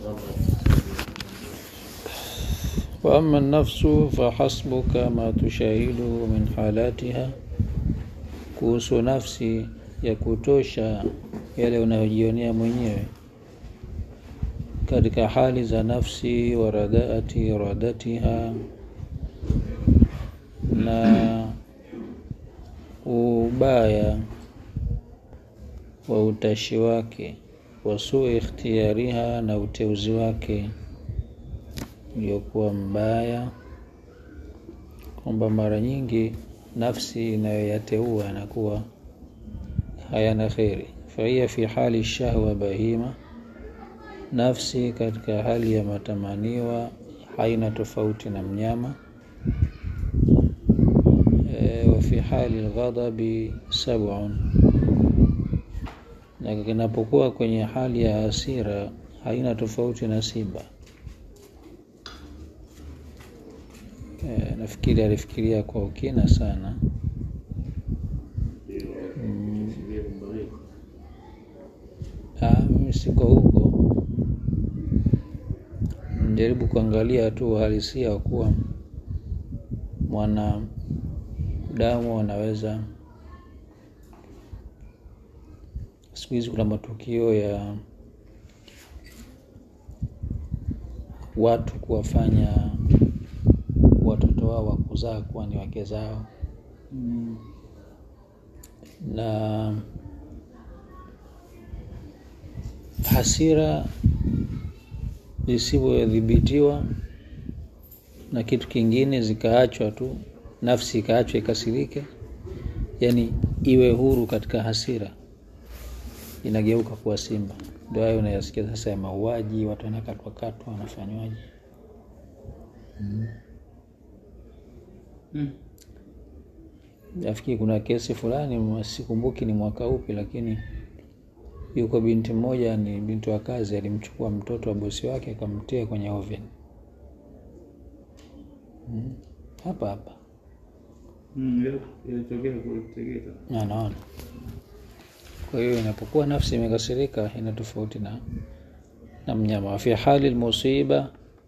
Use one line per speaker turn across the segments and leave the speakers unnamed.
وأما النفس فحسبك ما تشاهده من حالاتها kuhusu nafsi ya kutosha yale unayojionea mwenyewe katika hali za nafsi wa radhaati radatiha na ubaya wa utashi wake wa suu ikhtiyariha na uteuzi wake uliokuwa mbaya kwamba mara nyingi nafsi inayoyateua yanakuwa hayana kheri fahiya fi hali shahwa bahima nafsi katika hali ya matamaniwa haina tofauti na mnyama e, wa fi hali lghadabi sabun na kinapokuwa kwenye hali ya hasira haina tofauti na simba e, nafikiri alifikiria kwa ukina sana mm. Ah, mimi siko huko jaribu kuangalia tu uhalisia wa kuwa mwanadamu anaweza siku hizi kuna matukio ya watu kuwafanya watoto wao wa kuzaa kuwa ni wake zao
Mm.
na hasira zisivyodhibitiwa na kitu kingine zikaachwa tu nafsi ikaachwa ikasirike yani iwe huru katika hasira inageuka kuwa simba ndio hayo unayasikia sasa ya mauaji watu wanakatwakatwa wanafanywaje
Mm.
nafikiri kuna kesi fulani sikumbuki ni mwaka upi lakini yuko binti mmoja ni binti wa kazi alimchukua mtoto wa bosi wake akamtia kwenye oven Mm. hapa hapa
Mm, ile- ilitokea kule Tegeta.
anaona kwa hiyo inapokuwa nafsi imekasirika ina tofauti na na mnyama fi hali lmusiba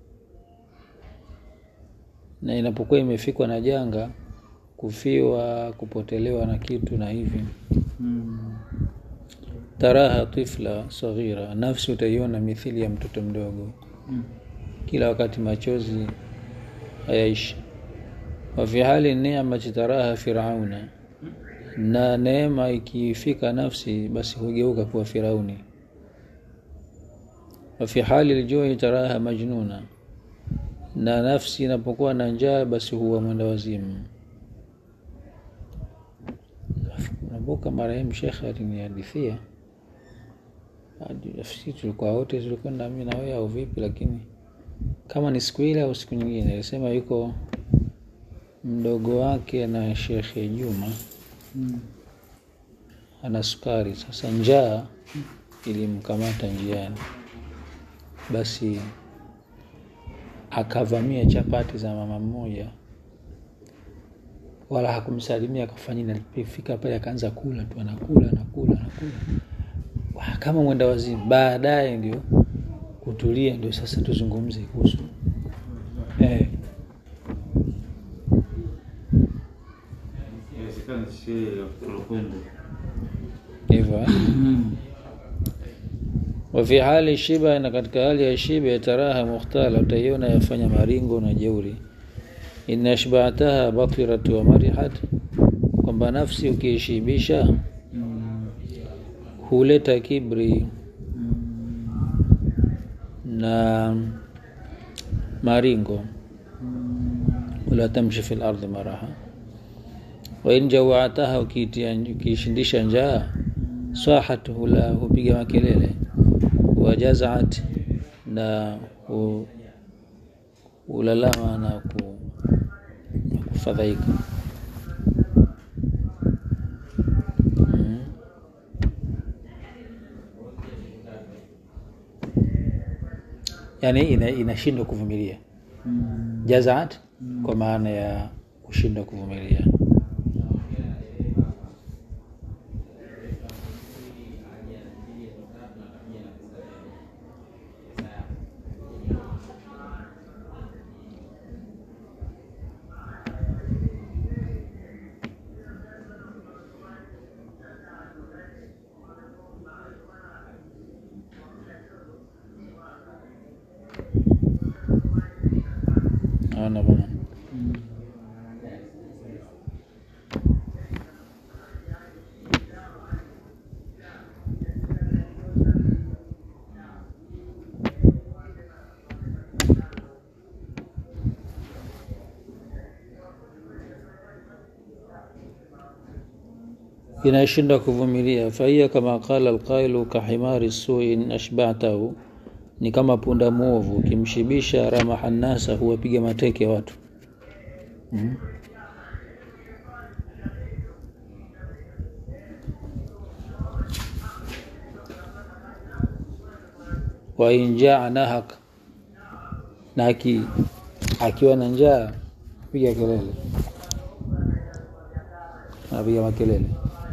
na inapokuwa imefikwa na janga kufiwa kupotelewa na kitu na hivi
Mm.
taraha tifla saghira nafsi utaiona mithili ya mtoto mdogo
Mm.
kila wakati machozi hayaishi wafi hali neamati taraha firauna na neema ikifika nafsi basi hugeuka kuwa firauni wafi hali ljui taraha majnuna na nafsi inapokuwa na njaa basi huwa mwenda wazimu nakumbuka marehemu shekhe alinihadithia hadi nafikiri tulikuwa wote tulikwenda mi na wewe au vipi lakini kama ni siku ile au siku nyingine alisema yuko mdogo wake na shekhe juma
Mm.
ana sukari sasa njaa ilimkamata njiani basi akavamia chapati za mama mmoja wala hakumsalimia akafanya nini. alipofika pale akaanza kula tu anakula anakula anakula Wa, kama mwenda wazimu baadaye ndio kutulia ndio sasa tuzungumze kuhusu eh,
Inawezekana sherehe ya kulokwenda.
hivyo eh?
Mm.
wafi hali shiba na katika hali ya shiba yataraha mukhtala utaiona yafanya maringo na jeuri in ashbataha batirat wa marihat kwamba nafsi ukiishibisha
Mm.
huleta kibri
Mm.
na maringo
Mm.
wala tamshi fi lardi maraha wain jawataha ukiitia- ukiishindisha njaa sahat hula hupiga makelele wajazaat na hu- hulalama na ku- na kufadhaika Mm. yaani ina- inashindwa kuvumilia
Mm.
jazaat kwa maana ya kushindwa kuvumilia naona bana inashinda kuvumilia fahiya kama qala alqailu kahimari suin ashbatahu ni kama punda mwovu ukimshibisha ramaha nnasa huwapiga mateke watu mm. wainjaa nahak na aki, akiwa na njaa piga kelele anapiga makelele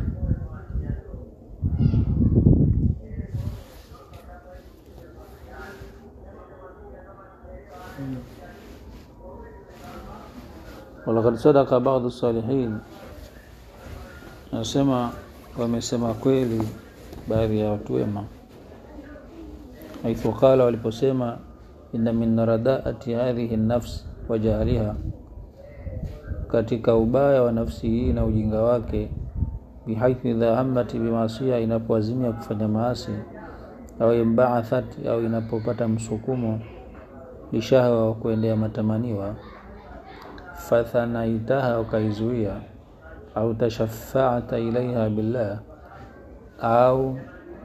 walakad sadaka baadhu salihin anasema wamesema kweli baadhi ya watu wema haithu qala waliposema inna min radaati hadhihi nafs wa jahliha katika ubaya wa nafsi hii na ujinga wake bihaithu idha hammat bimasia inapoazimia kufanya maasi au imbaathat au inapopata msukumo lishahwa wa kuendea matamaniwa fathanaitaha ukaizuia au tashafaata ilaiha billah au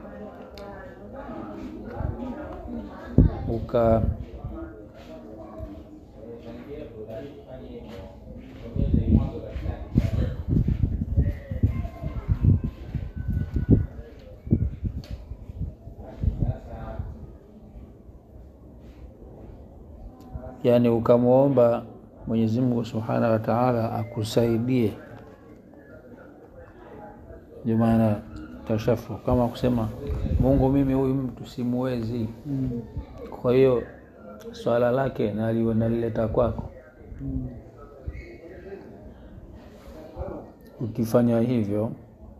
uka yani ukamwomba Mwenyezi Mungu Subhanahu wa Ta'ala akusaidie. Ndio maana tashafu kama kusema Mungu, mimi huyu mtu simuwezi, kwa hiyo swala lake nali- nalileta kwako. Ukifanya hivyo,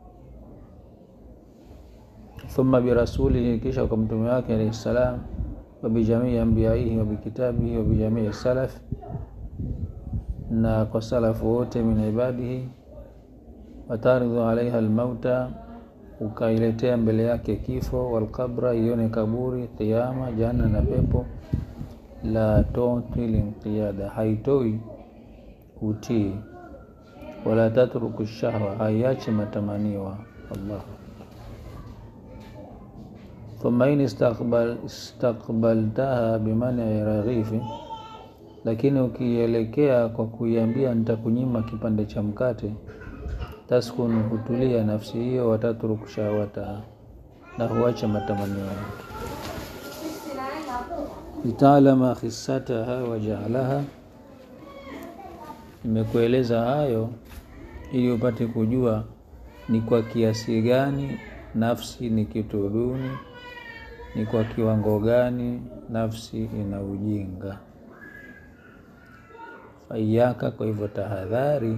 thumma birasulihi, kisha kwa mtume wake alayhi salam, wa bijamii ambiyaihi wa bikitabihi wa bijamii salaf na kwa salafu wote min ibadihi, wataridhu alaiha almauta, ukailetea mbele yake kifo, walqabra, ione kaburi, qiyama, janna na pepo. La tuti linqiyada, haitoi utii, wala tatruku shahwa, haiachi matamaniwa. Allah thumma in istaqbal, istaqbaltaha bimani raghifi lakini ukielekea kwa kuiambia nitakunyima kipande cha mkate, taskunu, hutulia nafsi hiyo, watatruku shahwataha, na huacha matamanio yake. Litaalama khissataha wa jaalaha, nimekueleza hayo ili upate kujua ni kwa kiasi gani nafsi ni kitu duni, ni kwa kiwango gani nafsi ina ujinga faiyaka, kwa hivyo tahadhari,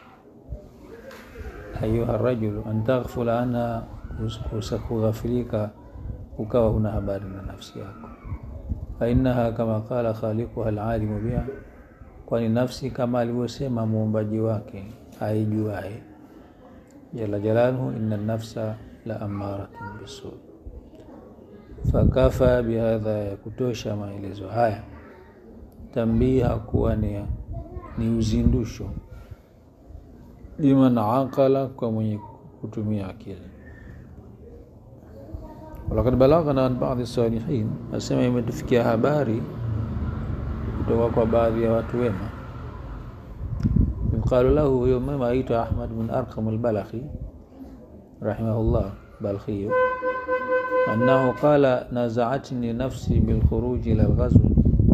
ayuha rajulu, an taghfula anha, kughafilika ukawa huna habari na nafsi yako. Fainaha kama qala khaliquha alalimu biha, kwani nafsi kama alivyosema muumbaji wake aijuae jala jalaluhu, inna nafsa la amaratun bisu. Fakafa bihadha, ya kutosha maelezo haya tambiha kuwa ni ni uzindusho liman aqala, kwa mwenye kutumia akili. Walakad balaghana an baadhi salihin, asema imetufikia habari kutoka kwa baadhi ya watu wema. Yuqalu lahu, huyo mwema aitwa Ahmad bin Arqam al-Balakhi rahimahullah, Balkhiyu, annahu qala nazaatni nafsi bilkhuruji ila lghazwi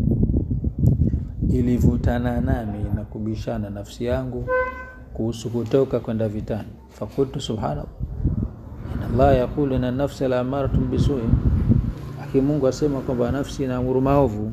ilivutana nami na kubishana nafsi yangu kuhusu kutoka kwenda vitani. Fakultu subhanallah, inna Allah yaqulu inna nafsa la amaratun bisui, haki Mungu asema kwamba nafsi inaamuru maovu.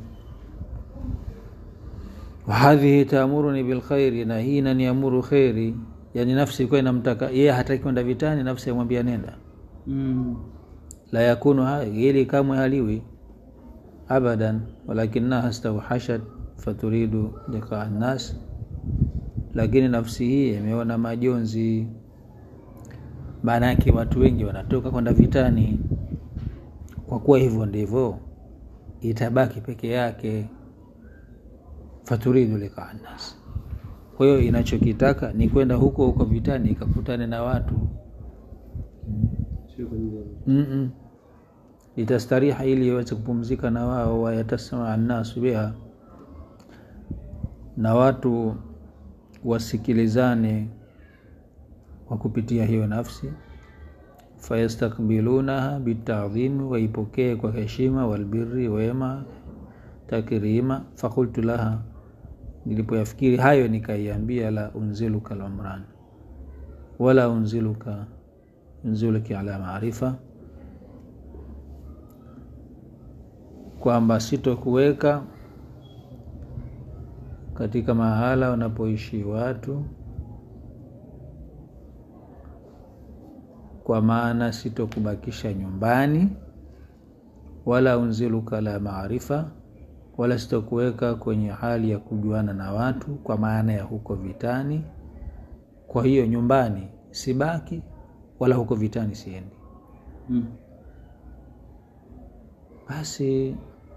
Wa hadhihi taamuruni bilkhairi, na hii inaniamuru kheri. Yani nafsi ilikuwa inamtaka yeye, hataki kwenda vitani, nafsi yamwambia nenda.
Mm.
La yakunu haya, ili kamwe haliwi abadan, walakinaha stawhashat faturidu liqaa nnas lakini nafsi hii imeona majonzi maana yake watu wengi wanatoka kwenda vitani kwa kuwa hivyo ndivyo itabaki peke yake faturidu liqaa nnas kwa hiyo inachokitaka ni kwenda huko huko vitani ikakutane na watu
sio kwa ajili ya
Mm-mm. litastariha ili iweze kupumzika na wao wayatasmaa nnasu biha na watu wasikilizane kwa kupitia hiyo nafsi fayastakbilunaha bitadhimi waipokee kwa heshima walbiri wema takrima fakultu laha nilipoyafikiri hayo nikaiambia la unziluka lumran wala unziluka unziluki ala maarifa kwamba sitokuweka katika mahala wanapoishi watu kwa maana sitokubakisha nyumbani wala unziluka la maarifa wala sitokuweka kwenye hali ya kujuana na watu kwa maana ya huko vitani kwa hiyo nyumbani sibaki wala huko vitani siendi
Mm.
basi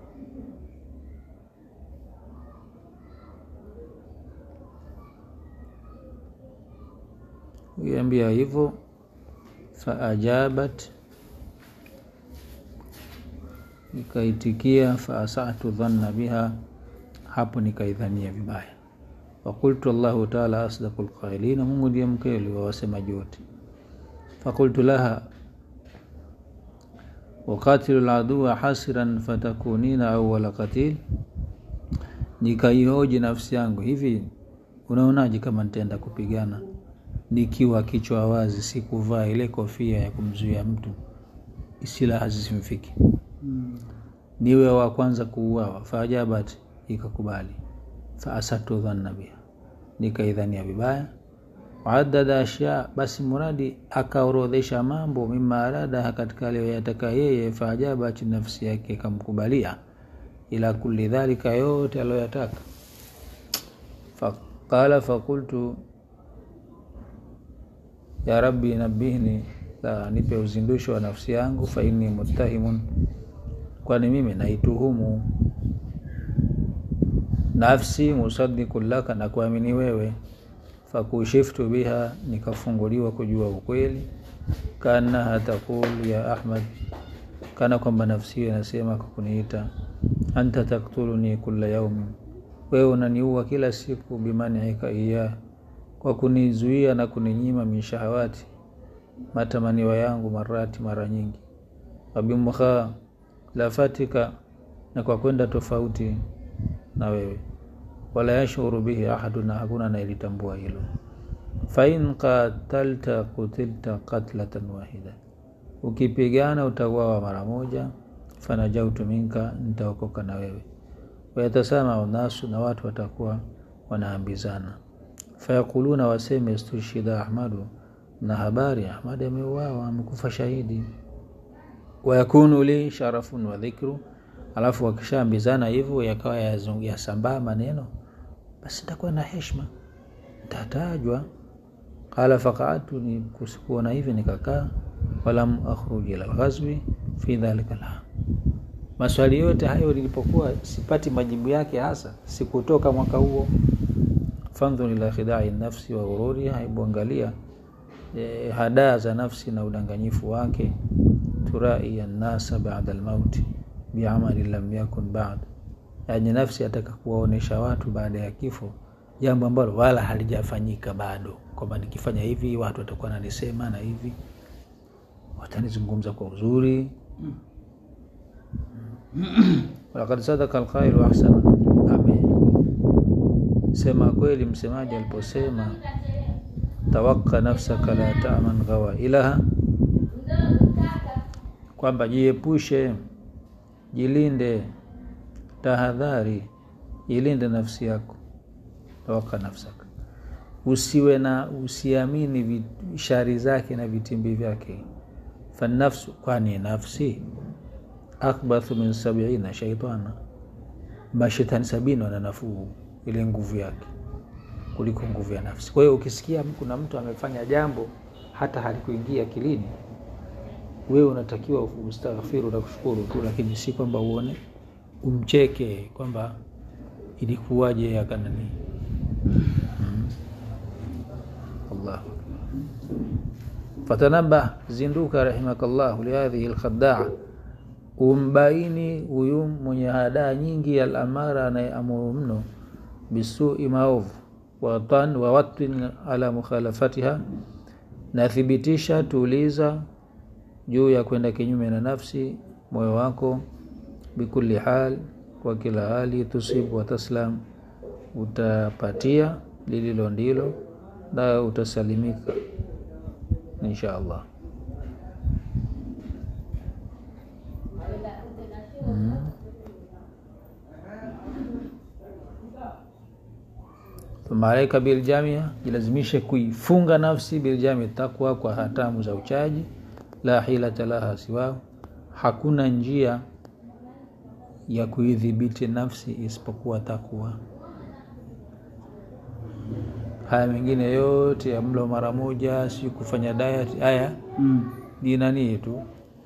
iambia hivyo faajabat nikaitikia faasatu dhanna biha hapo nikaidhania vibaya fakultu allahu taala asdaqu lqailina mungu ndiye mkweli wa wasemaji wote fakultu laha wakatilu ladua hasiran fatakunina awala qatil nikaihoji nafsi yangu hivi unaonaje kama nitaenda kupigana nikiwa kichwa wazi sikuvaa ile kofia ya kumzuia mtu silaha zisimfiki
Mm.
niwe wa kwanza kuuawa faajabat ikakubali faasatu dhanna biha nikaidhania vibaya waadada ashya basi muradi akaorodhesha mambo mima aradaha katika aliyoyataka yeye faajabat nafsi yake ikamkubalia ila kulli dhalika yote aliyoyataka faqala fakultu ya rabbi nabihni la nipe uzindusho wa nafsi yangu fa inni muttahimun kwani mimi naituhumu nafsi musadiku laka na kuamini wewe fakushiftu biha nikafunguliwa kujua ukweli kaanaha taqul ya ahmad kana kwamba nafsi hiyo inasema kwa kuniita anta taktuluni kula yaumin wewe unaniua kila siku bimanihika iya kwa kunizuia na kuninyima mishahawati matamaniwa yangu marati mara nyingi wabimukhaa lafatika na kwa kwenda tofauti na wewe wala yashuru bihi ahadu na hakuna anayelitambua hilo fain qatalta kutilta qatlatan wahida ukipigana utawawa mara moja fanajautu minka nitaokoka na wewe wayatasama nasu na watu watakuwa wanaambizana fayakuluna waseme istushhida ahmadu na habari ahmadi ameuawa amekufa shahidi wayakunu li sharafun wa dhikru alafu wakishaambizana hivyo yakawa yazung- yasambaa maneno basi nitakuwa na heshima ntatajwa qala faqaadtu ni kuona hivi nikakaa walam akhruj ila lghazwi fi dhalika lham maswali yote hayo nilipokuwa sipati majibu yake hasa sikutoka mwaka huo fandhur ila khidai nafsi wa ghururiha hebu angalia eh, hadaa za nafsi na udanganyifu wake turai annasa bada lmauti biamali lam yakun bad yani nafsi ataka kuwaonesha watu baada ya kifo jambo ambalo wala halijafanyika bado kwamba nikifanya hivi watu watakuwa nanisema na hivi watanizungumza kwa uzuri walakad sadaka alqailu ahsana amesema kweli msemaji aliposema tawaka nafsaka la taman ghawailaha kwamba jiepushe jilinde tahadhari jilinde nafsi yako tawaka nafsaka usiwe na usiamini vi- shari zake na vitimbi vyake fanafsu kwani nafsi akbathu min sabiina shaitana mashetani sabini wana nafuu ile nguvu yake kuliko nguvu ya nafsi kwa hiyo ukisikia kuna mtu amefanya jambo hata halikuingia akilini wewe unatakiwa ustaghfiru na kushukuru tu lakini si kwamba uone umcheke kwamba ilikuwaje akanani mm. Allah fatanabah zinduka rahimakallahu lihadhihi lkhadaa umbaini huyu mwenye hadaa nyingi alamara anayeamuru mno bisui maovu watan wawatin ala mukhalafatiha nathibitisha tuuliza juu ya kwenda kinyume na nafsi moyo wako bikuli hal kwa kila hali tusibu wataslam utapatia lililo ndilo na utasalimika insha allah mm. thumma alaika biljamia jilazimishe kuifunga nafsi biljami takwa kwa hatamu za uchaji la hilata laha siwahu hakuna njia ya kuidhibiti nafsi isipokuwa takwa haya mengine yote ya mlo mara moja si kufanya diet haya
Mm.
ni nanii tu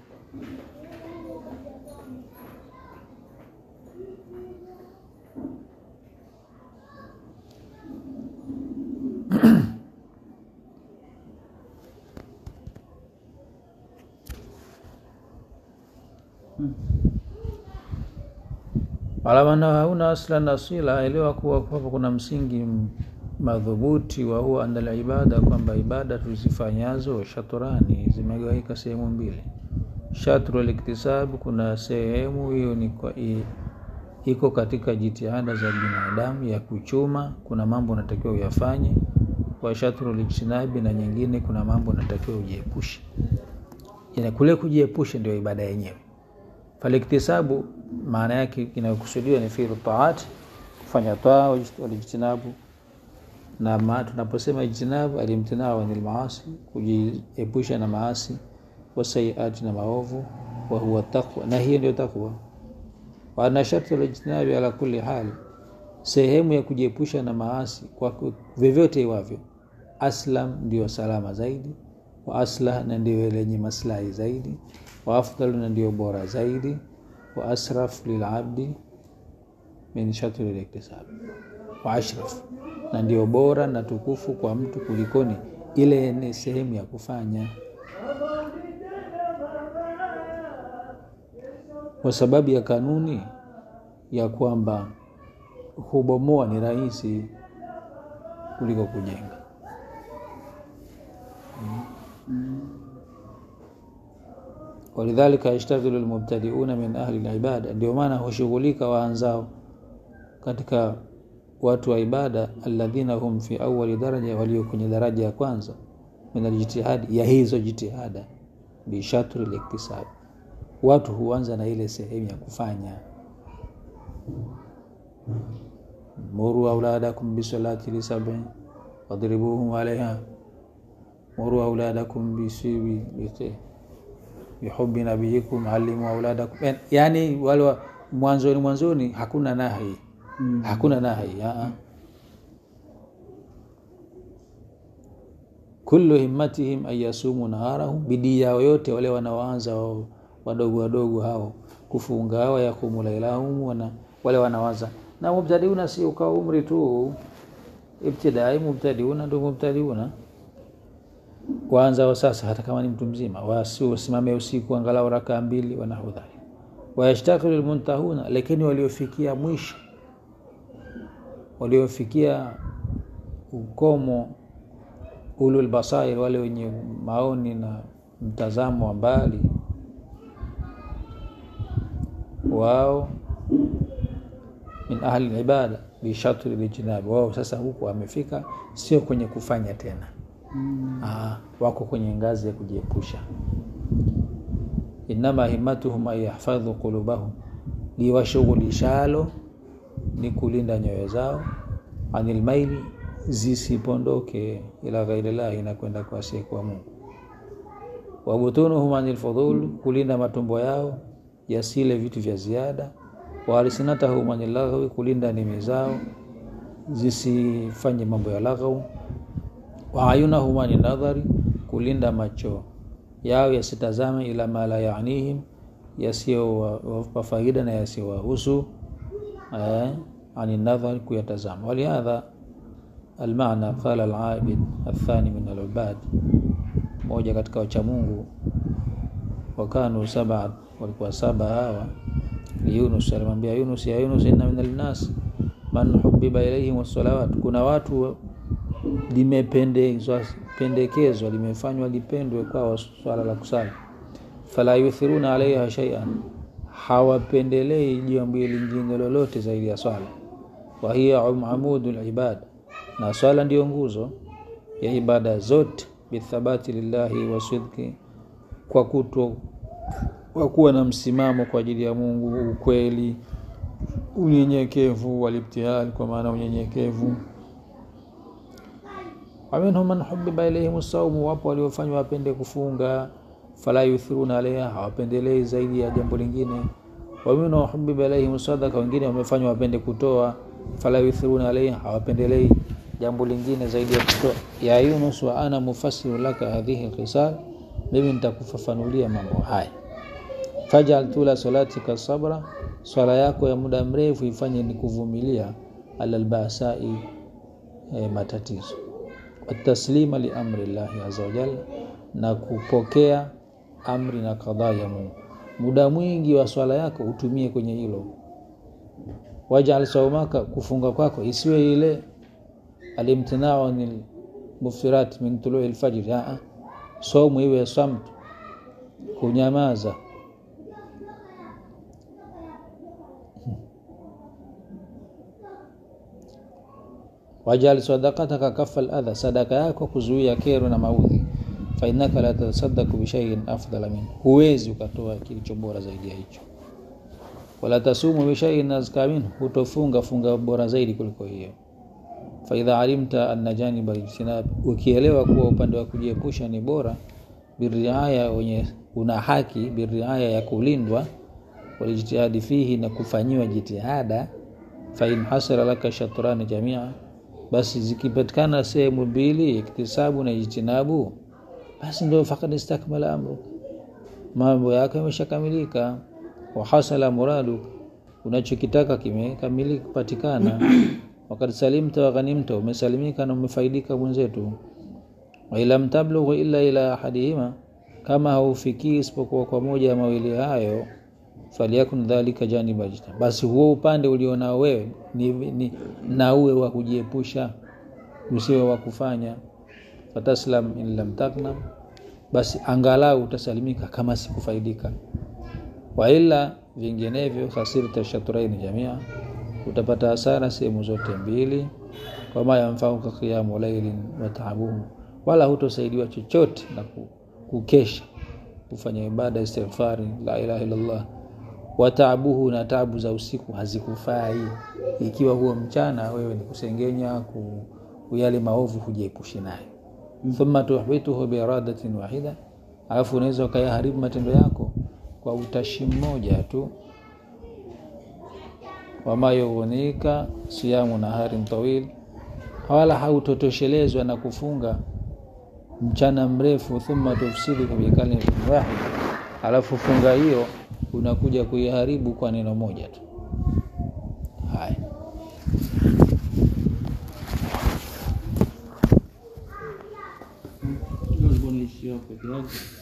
alamana hauna aslan asila elewa kuwa hapo kuna msingi m- madhubuti wa huwa andal ibada kwamba ibada tuzifanyazo shaturani zimegawika sehemu mbili shatru liktisabu kuna sehemu hiyo ni kwa i, iko katika jitihada za binadamu ya kuchuma kuna mambo unatakiwa uyafanye wa shatru lijtinabi na nyingine kuna mambo unatakiwa ujiepushe yani kule kujiepusha ndio ibada yenyewe faliktisabu maana yake inayokusudiwa ni fi'lu taat kufanya taa walijtinabu na ma, tunaposema ijtinabu alimtinau anil maasi kujiepusha na maasi wasayiati na maovu wa huwa taqwa na hiyo ndio takwa wa anna sharti lijtinabi ala kulli hali sehemu ya kujiepusha na maasi kwa ku- vyovyote iwavyo aslam ndio salama zaidi wa aslah na ndio lenye maslahi zaidi wa afdalu na ndio bora zaidi wa asraf lilabdi min shatri liktisab wa ashraf na ndio bora na tukufu kwa mtu kulikoni ile ni sehemu ya kufanya kwa sababu ya kanuni ya kwamba hubomoa ni rahisi kuliko kujenga walidhalika yashtaghilu lmubtadiuna min ahli libada ndio maana hushughulika waanzao katika watu wa ibada alladhina hum fi awali daraja walio kwenye daraja ya kwanza min aljitihadi ya hizo jitihada bishatri liktisab watu huanza na ile sehemu ya kufanya muru auladakum bisalati lisabin wadribuhum alaiha muru auladakum bisibi bite bihubi nabiyikum alimu auladakum Yani- yani wale wa- mwanzoni mwanzoni hakuna nahi
Mm.
hakuna nahi aa. kullu himmatihim an yasumu naharahum bidii yao yote wale wanaoanza wao wadogo wadogo hao kufunga wa yakumu lailahum wana, wale wanawaza na mubtadiuna si ukawa umri tu ibtidai mubtadiuna ndo mubtadiuna waanza wa sasa hata kama ni mtu mzima wasi wasimame usiku angalau rakaa mbili wanahu dhalik wayashtakilu lmuntahuna lakini waliofikia mwisho waliofikia ukomo ulul basair wale wenye maoni na mtazamo wa mbali wao min ahli libada bishatri lijinabi wao sasa huku wamefika sio kwenye kufanya tena
Mm.
Aa, wako kwenye ngazi ya kujiepusha inama himmatuhum an yahfadhu qulubahum liwashughulishalo ni kulinda nyoyo zao anil maili zisipondoke ila ghairillahi na kwenda kwa asiyekuwa mungu wabutunuhum anil fudhul kulinda matumbo yao yasile vitu vya ziada wa alsinatahum anil lagwi, kulinda ndimi zao zisifanye mambo ya laghau, wa ayunahum anin nadhari, kulinda macho yao yasitazame ila ma la yanihim, yasiyowapa faida na yasiyowahusu eh, anin nadhari, kuyatazama. Walihadha almaana qala alabid athani min alubad, moja katika wachamungu wakanu saba, walikuwa saba hawa Yunus alimwambia Yunus, ya Yunus, inna min alnas man hubiba ilaihim wassalawat, kuna watu limependezwa pendekezwa limefanywa lipendwe kwao swala la kusali, fala yuthiruna alaiha shay'an, hawapendelei jambo lingine lolote zaidi ya swala. Wa hiya amudul ibada, na swala ndiyo nguzo ya ibada zote, bithabati lillahi wasidqi, kwa kutwa kwa kuwa na msimamo kwa ajili ya Mungu, ukweli, unyenyekevu, walibtihal, kwa maana unyenyekevu. Waminhum man hubiba ilaihim saumu, wapo waliofanywa wapende kufunga, fala yuthiruna alaiha, hawapendelei zaidi ya jambo lingine. Waminhum hubiba ilaihim sadaka, wengine wamefanywa wapende kutoa, fala yuthiruna alaiha, hawapendelei jambo lingine zaidi ya kutoa. Ya Yunus, wa ana mufassiru laka hadhihi lkhisal, mimi nitakufafanulia mambo haya fajal tula salatika sabra, swala yako ya muda mrefu ifanye ni kuvumilia, ala albasai, e, matatizo, wataslima li amri llahi azza wa jalla, na kupokea amri na kadhaa ya Mungu. Muda mwingi wa swala yako utumie kwenye hilo. Wajal saumaka, kufunga kwako isiwe ile alimtinau anil muftirat min tului lfajri, saumu iwe samt, kunyamaza wajal sadaqataka kafa ladha, sadaka yako kuzuia kero na maudhi. Fainaka la tasaddaku bishaiin afdala min, huwezi ukatoa kilicho bora zaidi ya hicho. Wala tasumu bishaiin azka min, hutofunga funga bora zaidi kuliko hiyo. Faidha alimta anna janiba lijtinab, ukielewa kuwa upande wa kujiepusha ni bora, biriaya, wenye una haki, biriaya ya kulindwa, walijtihadi fihi, na kufanyiwa jitihada. Fain hasara laka shatrani jamia basi zikipatikana sehemu mbili, iktisabu na ijtinabu, basi ndio fakad istakmala amru, mambo yako yameshakamilika. Wa hasala muradu, unachokitaka kimekamilika kupatikana. Wakad salimta wa ghanimta, umesalimika na umefaidika mwenzetu. Wa ilam tablughu illa ila ahadihima, kama haufikii isipokuwa kwa moja ya mawili hayo falyakun dhalika janiba jita, basi huo upande ulionao wewe ni, ni na uwe wa kujiepusha, usiwe wa kufanya. Fataslam in lam taknam, basi angalau utasalimika kama sikufaidika. Wa illa vinginevyo, khasirta shatraini jamia, utapata hasara sehemu zote mbili. Wama yamfauka qiyamu lailin wa taabuhu, wala hutosaidiwa chochote na kukesha kufanya ibada istighfari, la ilaha illallah wataabuhu na tabu za usiku hazikufai, ikiwa huo mchana wewe ni kusengenya kuyale maovu hujiepushe nayo. Thumma tuhbituhu biiradatin wahida, alafu unaweza ukayaharibu matendo yako kwa utashi mmoja tu. Wama yughunika siyamu naharin tawil, wala hautotoshelezwa na kufunga mchana mrefu. Thumma tufsiduhu bikalimatin wahida, alafu funga hiyo unakuja kuiharibu kwa neno moja tu. Haya,
Ndio nilikuwa naishia peke yake.